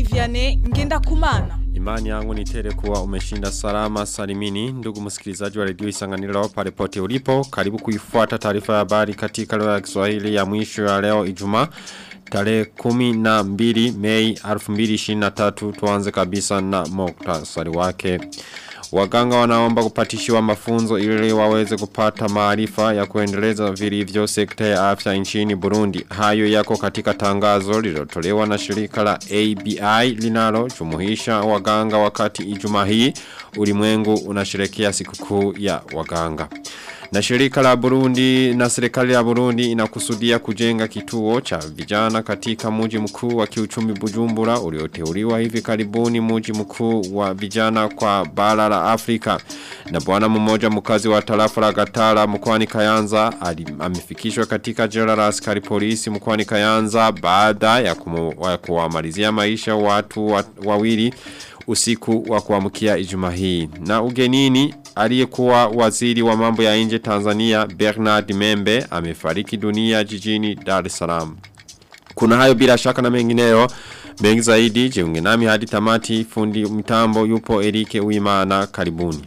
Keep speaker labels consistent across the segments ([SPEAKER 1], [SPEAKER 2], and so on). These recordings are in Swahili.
[SPEAKER 1] Jean-Marie Vianney ngenda kumana.
[SPEAKER 2] Imani yangu ni tele kuwa umeshinda salama salimini ndugu msikilizaji wa redio Isanganiro pale pote ulipo karibu kuifuata taarifa ya habari katika lugha ya Kiswahili ya mwisho ya leo Ijumaa tarehe 12 Mei 2023 tuanze kabisa na muktasari wake Waganga wanaomba kupatishiwa mafunzo ili waweze kupata maarifa ya kuendeleza vilivyo sekta ya afya nchini Burundi. Hayo yako katika tangazo lililotolewa na shirika la ABI linalo jumuhisha waganga wakati Ijumaa hii ulimwengu unasherehekea sikukuu ya waganga. Na shirika la Burundi na serikali ya Burundi inakusudia kujenga kituo cha vijana katika muji mkuu wa kiuchumi Bujumbura ulioteuliwa hivi karibuni muji mkuu wa vijana kwa bara la Afrika. Na bwana mmoja mkazi wa tarafa la Gatara mkoani Kayanza amefikishwa katika jela la askari polisi mkoani Kayanza baada ya kuwamalizia maisha watu wa, wawili usiku wa kuamkia Ijumaa hii. Na ugenini aliyekuwa waziri wa mambo ya nje Tanzania Bernard Membe amefariki dunia jijini Dar es Salaam. Kuna hayo bila shaka na mengineyo mengi zaidi jiunge nami hadi tamati fundi mtambo yupo Erike Uimana karibuni.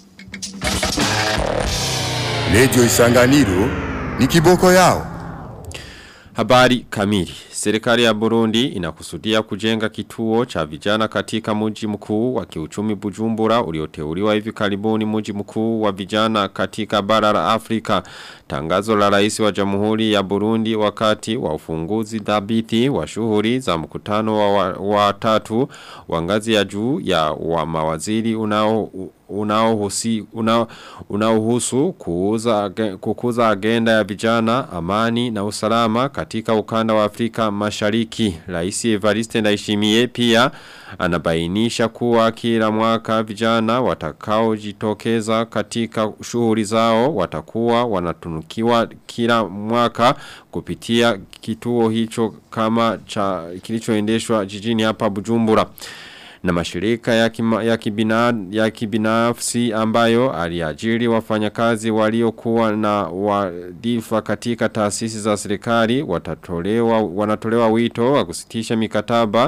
[SPEAKER 3] Radio Isanganiro ni kiboko yao.
[SPEAKER 2] Habari kamili. Serikali ya Burundi inakusudia kujenga kituo cha vijana katika mji mkuu wa kiuchumi Bujumbura ulioteuliwa hivi karibuni mji mkuu wa vijana katika bara la Afrika. Tangazo la rais wa Jamhuri ya Burundi wakati wa ufunguzi dhabiti wa shughuli za mkutano wa, wa tatu wa ngazi ya juu ya wa mawaziri unao unaohusi unao unaohusu kuuza kukuza agenda ya vijana amani na usalama katika ukanda wa Afrika Mashariki Rais Evariste Ndayishimiye pia anabainisha kuwa kila mwaka vijana watakao jitokeza katika shughuli zao watakuwa wanatunukiwa kila mwaka kupitia kituo hicho kama cha kilichoendeshwa jijini hapa Bujumbura na mashirika ya, kima, ya, kibina, ya kibinafsi ambayo aliajiri wafanyakazi waliokuwa na wadifa katika taasisi za serikali watatolewa wanatolewa wito wa kusitisha mikataba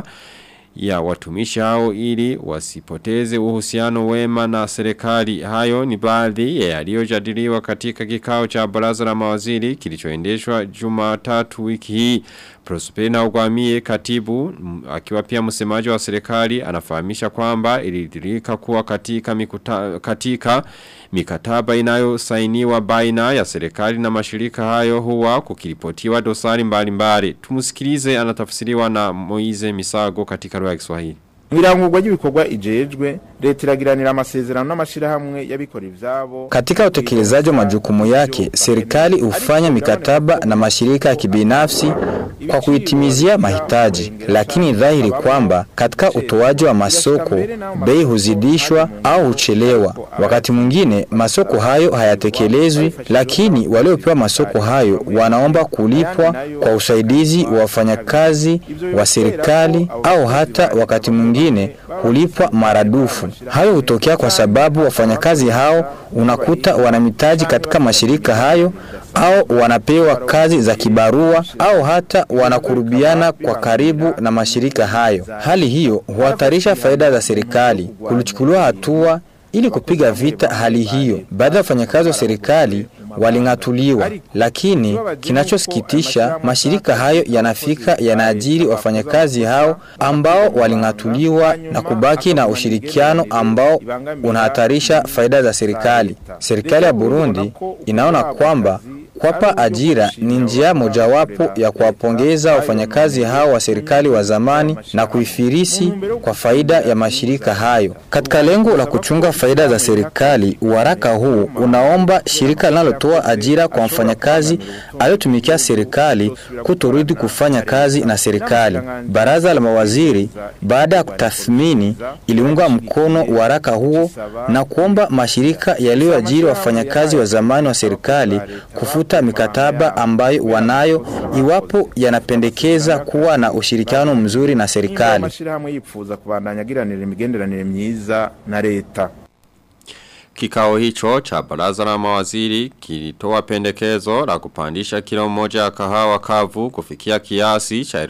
[SPEAKER 2] ya watumishi hao ili wasipoteze uhusiano wema na serikali hayo ni baadhi ya yaliyojadiliwa katika kikao cha baraza la mawaziri kilichoendeshwa Jumatatu wiki hii Prospena Ugwamie katibu akiwa pia msemaji wa serikali anafahamisha kwamba ilidirika kuwa katika mikuta, katika mikataba inayosainiwa baina ya serikali na mashirika hayo huwa kukiripotiwa dosari mbalimbali. Tumusikilize anatafsiriwa na Moize Misago katika lugha ya Kiswahili.
[SPEAKER 4] Mwirangurwa ry'ibikorwa ijejwe leta iragiranira amasezerano n'amashirahamwe y'abikora ivyabo.
[SPEAKER 5] Katika utekelezaji wa majukumu yake, serikali hufanya mikataba na mashirika ya kibinafsi kwa kuitimizia mahitaji, lakini dhahiri kwamba katika utoaji wa masoko bei huzidishwa au huchelewa. Wakati mwingine masoko hayo hayatekelezwi, lakini waliopewa masoko hayo wanaomba kulipwa kwa usaidizi wa wafanyakazi wa serikali au hata wakati mwingine hulipwa maradufu. Hayo hutokea kwa sababu wafanyakazi hao unakuta wanamitaji katika mashirika hayo au wanapewa kazi za kibarua au hata wanakurubiana kwa karibu na mashirika hayo. Hali hiyo huhatarisha faida za serikali. Kulichukuliwa hatua ili kupiga vita hali hiyo. Baadhi ya wafanyakazi wa serikali waling'atuliwa, lakini kinachosikitisha, mashirika hayo yanafika yanaajiri wafanyakazi hao ambao waling'atuliwa na kubaki na ushirikiano ambao unahatarisha faida za serikali. Serikali ya Burundi inaona kwamba Kuwapa ajira ni njia mojawapo ya kuwapongeza wafanyakazi hao wa serikali wa zamani na kuifirisi kwa faida ya mashirika hayo. Katika lengo la kuchunga faida za serikali, waraka huu unaomba shirika linalotoa ajira kwa mfanyakazi aliyotumikia serikali kutorudi kufanya kazi na serikali. Baraza la mawaziri baada ya kutathmini iliunga mkono waraka huo na kuomba mashirika yaliyoajiri wafanyakazi wa zamani wa serikali kufuta mikataba ambayo wanayo iwapo yanapendekeza kuwa na ushirikiano mzuri na serikali.
[SPEAKER 4] Amashirahamwe yipfuza kubandanya agiranira imigenderanire myiza na leta.
[SPEAKER 2] Kikao hicho cha baraza la mawaziri kilitoa pendekezo la kupandisha kilo moja ya kahawa kavu kufikia kiasi cha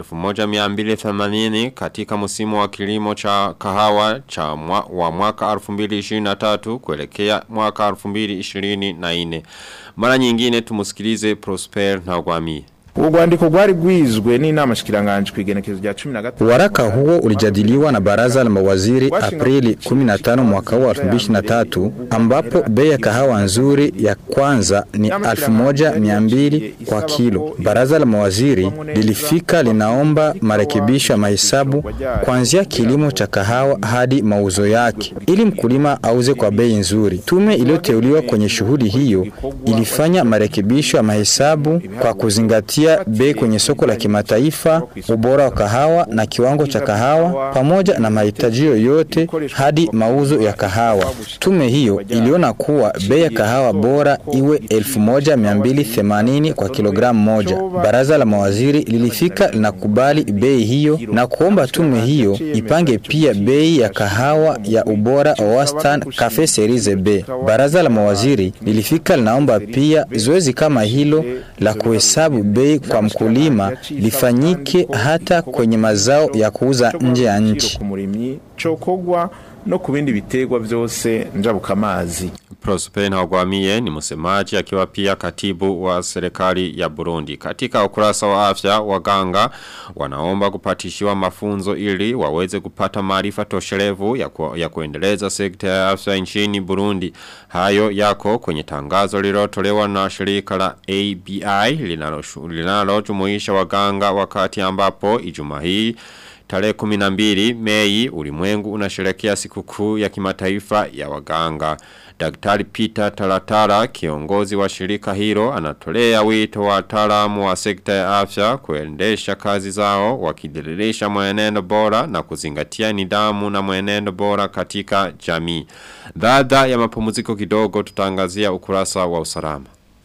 [SPEAKER 2] 1280 katika msimu wa kilimo cha kahawa cha mwa, wa mwaka 2023 kuelekea mwaka 2024. Mara nyingine tumusikilize Prosper Ntagwamiye.
[SPEAKER 4] urwandiko rwari rwizwe n'inama shikiranganje ku igenekezo rya 13
[SPEAKER 5] Waraka huo ulijadiliwa na baraza la mawaziri Aprili 15 mwaka huu 2023 ambapo bei ya kahawa nzuri ya kwanza ni 1200 kwa kilo. Baraza la mawaziri lilifika linaomba marekebisho ya mahesabu kuanzia kilimo cha kahawa hadi mauzo yake ili mkulima auze kwa bei nzuri. Tume iliyoteuliwa kwenye shughuli hiyo ilifanya marekebisho ya mahesabu kwa kuzingatia bei kwenye soko la kimataifa, ubora wa kahawa na kiwango cha kahawa pamoja na mahitaji yoyote hadi mauzo ya kahawa. Tume hiyo iliona kuwa bei ya kahawa bora iwe 1280 kwa kilogramu moja. Baraza la mawaziri lilifika linakubali bei hiyo na kuomba tume hiyo ipange pia bei ya kahawa ya ubora wa wastani Cafe Series B. Baraza la mawaziri lilifika linaomba pia zoezi kama hilo la kuhesabu bei kwa mkulima lifanyike hata kwenye mazao ya kuuza nje ya nchi.
[SPEAKER 4] ku murimyi cokogwa no ku bindi biterwa vyose njabukamazi
[SPEAKER 2] Prosper Ntagwamiye ni msemaji akiwa pia katibu wa serikali ya Burundi. Katika ukurasa wa afya waganga wanaomba kupatishiwa mafunzo ili waweze kupata maarifa toshelevu ya, ku, ya kuendeleza sekta ya afya nchini Burundi. Hayo yako kwenye tangazo lililotolewa na shirika la ABI linaloshu- linalojumuisha waganga wakati ambapo Ijumaa hii Tarehe 12 Mei ulimwengu unasherekea sikukuu ya kimataifa ya waganga. Daktari Peter Talatara kiongozi wa shirika hilo anatolea wito wa wataalamu wa sekta ya afya kuendesha kazi zao wakidiririsha mwenendo bora na kuzingatia nidhamu na mwenendo bora katika jamii. Baada ya mapumziko kidogo tutangazia ukurasa wa usalama.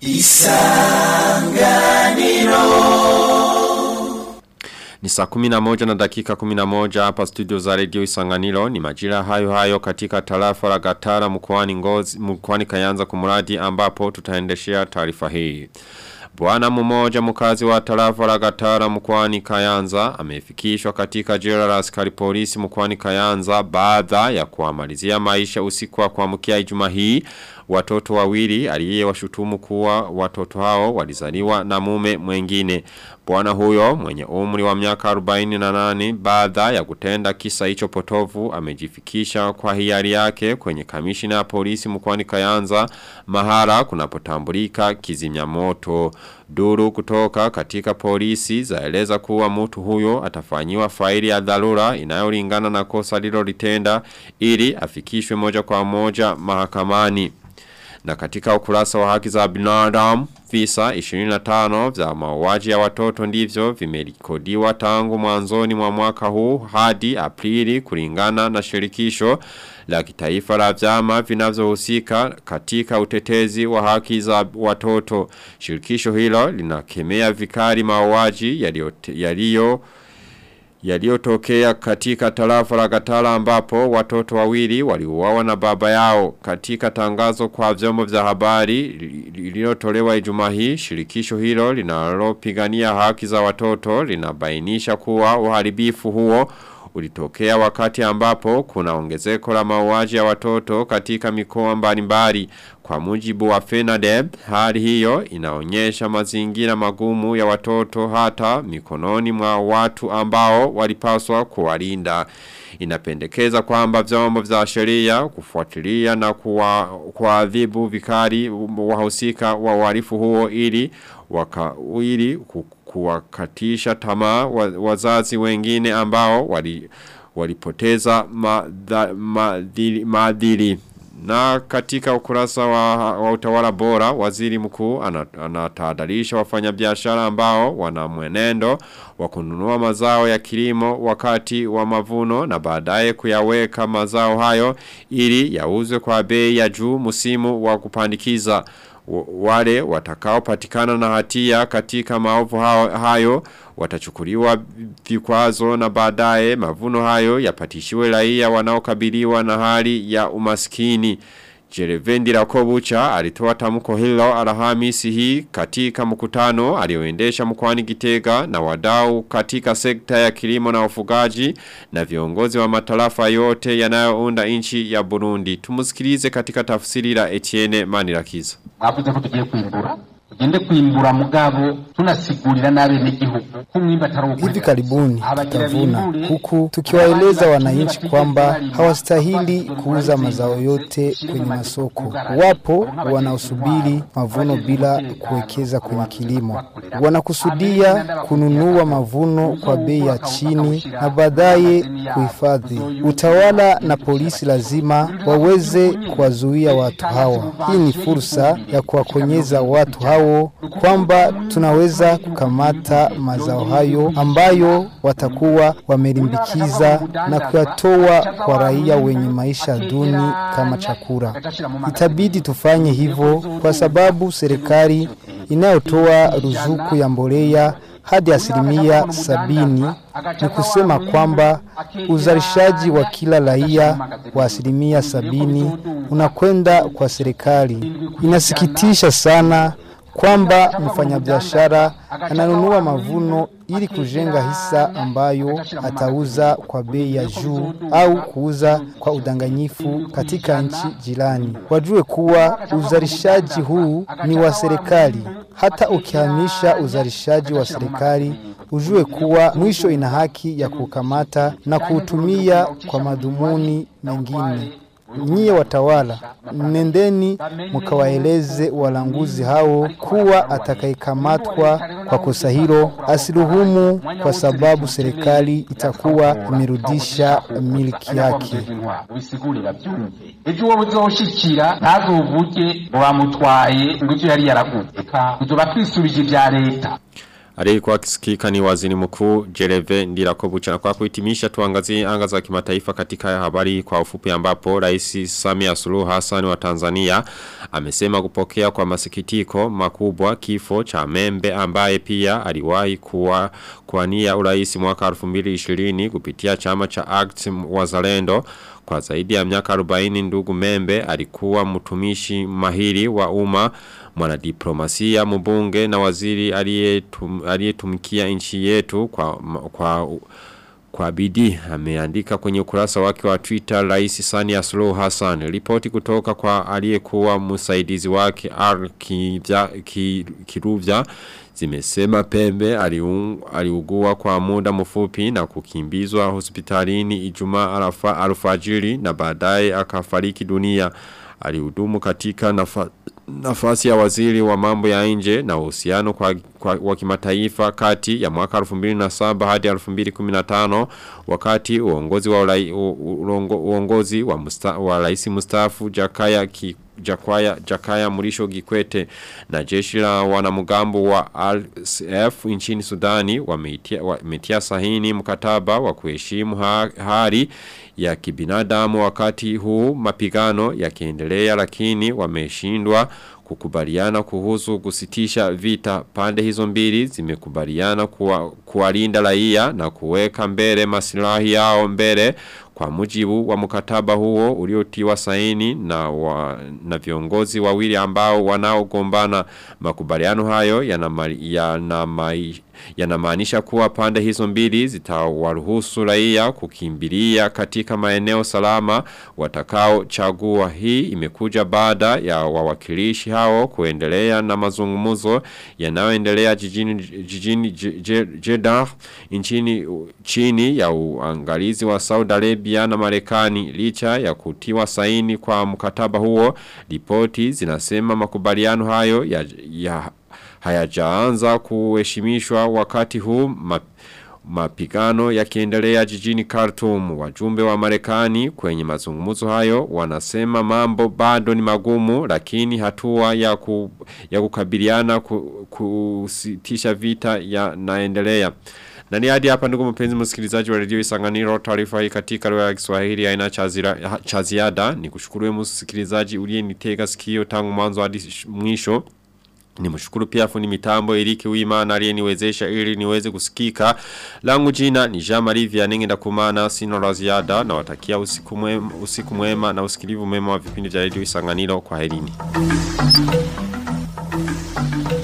[SPEAKER 2] Ni saa kuminamoja na dakika kuminamoja hapa studio za radio isanganilo ni majira hayo hayo katika tarafa la gatara mkwani ngozi mkwani kayanza kumuradi ambapo tutaendeshea taarifa hii. Bwana mmoja mkazi wa tarafa la gatara mkwani kayanza amefikishwa katika jela la askari polisi mkwani kayanza baada ya kuamalizia maisha usiku wa kuamkia ijumaa hii watoto wawili aliyewashutumu kuwa watoto hao walizaliwa na mume mwengine. Bwana huyo mwenye umri wa miaka 48 baada ya kutenda kisa hicho potovu amejifikisha kwa hiari yake kwenye kamishina ya polisi mkwani Kayanza mahara kunapotambulika kizimya moto. Duru kutoka katika polisi zaeleza kuwa mtu huyo atafanyiwa faili ya dharura inayolingana na kosa lilolitenda ili afikishwe moja kwa moja mahakamani. Na katika ukurasa wa haki za binadamu, visa 25 vya mauaji ya watoto ndivyo vimerikodiwa tangu mwanzoni mwa mwaka huu hadi Aprili kulingana na shirikisho la kitaifa la vyama vinavyohusika katika utetezi wa haki za watoto. Shirikisho hilo linakemea vikali mauaji yaliyo yaliyo yaliyotokea katika tarafa la Gatala ambapo watoto wawili waliuawa na baba yao katika tangazo kwa vyombo vya habari lililotolewa Ijumaa hii shirikisho hilo linalopigania haki za watoto linabainisha kuwa uharibifu huo ulitokea wakati ambapo kuna ongezeko la mauaji ya watoto katika mikoa mbalimbali kwa mujibu wa FENADEB hali hiyo inaonyesha mazingira magumu ya watoto hata mikononi mwa watu ambao walipaswa kuwalinda inapendekeza kwamba vyombo vya sheria kufuatilia na kuadhibu vikali wahusika wa uhalifu huo ili waka, ili kuwakatisha tamaa wazazi wengine ambao wali walipoteza maadili ma, na katika ukurasa wa, wa utawala bora waziri mkuu anatahadharisha wafanyabiashara ambao wana mwenendo wa kununua mazao ya kilimo wakati wa mavuno na baadaye kuyaweka mazao hayo ili yauzwe kwa bei ya juu msimu wa kupandikiza wale watakao patikana na hatia katika maovu hayo watachukuliwa vikwazo na baadaye mavuno hayo yapatishiwe raia wanaokabiliwa na hali ya umaskini Jerevendi Rakobucha alitoa tamko hilo Alhamisi hii katika mkutano alioendesha mkoani Gitega na wadau katika sekta ya kilimo na ufugaji na viongozi wa matarafa yote yanayounda nchi ya Burundi. Tumusikilize katika tafsiri la Etienne Manirakiza.
[SPEAKER 6] mwavuze ko tugiye kwimbura tugende kwimbura mugabo tunasigurira n'abenegihugu ko umwimbu atari
[SPEAKER 7] Hivi karibuni tutavuna huku tukiwaeleza wananchi kwamba hawastahili kuuza mazao yote kwenye masoko. Wapo wanaosubiri mavuno bila kuwekeza kwenye kilimo, wanakusudia kununua mavuno kwa bei ya chini na baadaye kuhifadhi. Utawala na polisi lazima waweze kuwazuia watu hawa. Hii ni fursa ya kuwakonyeza watu hao kwamba tunaweza kukamata mazao hayo ambayo watakuwa wamelimbikiza na kuyatoa kwa raia wenye maisha duni kama chakula. Itabidi tufanye hivyo kwa sababu serikali inayotoa ruzuku ya mbolea hadi asilimia sabini ni kusema kwamba uzalishaji wa kila raia wa asilimia sabini unakwenda kwa serikali. Inasikitisha sana kwamba mfanyabiashara ananunua mavuno ili kujenga hisa ambayo atauza kwa bei ya juu au kuuza kwa udanganyifu katika nchi jirani. Wajue kuwa uzalishaji huu ni wa serikali. Hata ukihamisha uzalishaji wa serikali, ujue kuwa mwisho ina haki ya kukamata na kuutumia kwa madhumuni mengine. Nyie watawala, nendeni mkawaeleze walanguzi hao kuwa atakayekamatwa kwa kosa hilo asiruhumu, kwa sababu serikali itakuwa imerudisha miliki yake.
[SPEAKER 6] ubisigurira byumve ejo wowe uzoshikira ntazovuge ngo bamutwaye ngo ivyo yari yaraguze eka tuzoba twisubije ivya leta
[SPEAKER 2] Aliyekuwa akisikika ni waziri mkuu Jereve Ndirakobucha na kwa kuhitimisha tuangazie anga za kimataifa katika habari kwa ufupi ambapo Rais Samia Suluhu Hassan wa Tanzania amesema kupokea kwa masikitiko makubwa kifo cha Membe ambaye pia aliwahi kuwa kuania urais mwaka 2020 kupitia chama cha ACT Wazalendo kwa zaidi ya miaka 40 ndugu Membe alikuwa mtumishi mahiri wa umma mwanadiplomasia mbunge na waziri aliyetum- aliyetumikia nchi yetu kwa kwa kwa bidii ameandika kwenye ukurasa wake wa Twitter Rais Sania Suluhu Hassan ripoti kutoka kwa aliyekuwa msaidizi wake R Kivya ki, Kiruvya zimesema Pembe aliung, aliugua kwa muda mfupi na kukimbizwa hospitalini Ijumaa alfa, alfajiri na baadaye akafariki dunia alihudumu katika nafa, nafasi ya waziri wa mambo ya nje na uhusiano kwa, kwa wa kimataifa kati ya mwaka 2007 hadi 2015 wakati uongozi wa ulai, u, uongo, uongozi wa, musta, wa rais mstaafu Jakaya ki, Jakwaya, Jakaya Murisho Gikwete na jeshi la wanamugambo wa RSF nchini Sudani wametia, wametia sahini mkataba wa kuheshimu ha, hali ya kibinadamu wakati huu mapigano yakiendelea lakini wameshindwa kukubaliana kuhusu kusitisha vita pande hizo mbili zimekubaliana kuwa, kuwalinda raia na kuweka mbele masilahi yao mbele kwa mujibu wa mkataba huo uliotiwa saini na, wa, na viongozi wawili ambao wanaogombana makubaliano hayo yanamaanisha yana kuwa pande hizo mbili zitawaruhusu raia kukimbilia katika maeneo salama watakao chagua hii imekuja baada ya wawakilishi hao kuendelea na mazungumuzo yanayoendelea jijini jijini Jeddah nchini chini ya uangalizi wa Saudi Arabia na Marekani licha ya kutiwa saini kwa mkataba huo ripoti zinasema makubaliano hayo ya, ya hayajaanza kuheshimishwa wakati huu map, mapigano yakiendelea jijini Khartoum wajumbe wa Marekani kwenye mazungumzo hayo wanasema mambo bado ni magumu lakini hatua ya ku, ya kukabiliana ku, kusitisha vita yanaendelea na ni hadi hapa ndugu mpenzi msikilizaji wa redio Isanganiro taarifa hii katika lugha ya Kiswahili haina cha ziada ni kushukuru msikilizaji uliyenitega sikio tangu mwanzo hadi mwisho Ni mshukuru pia fundi mitambo Erike Wimana aliyeniwezesha ili niweze kusikika. Langu jina ni Jean Marie Vianenge ndakumana sino la ziada na watakia usiku mwema, usiku mwema na usikilivu mwema wa vipindi vya Radio Isanganiro kwa herini.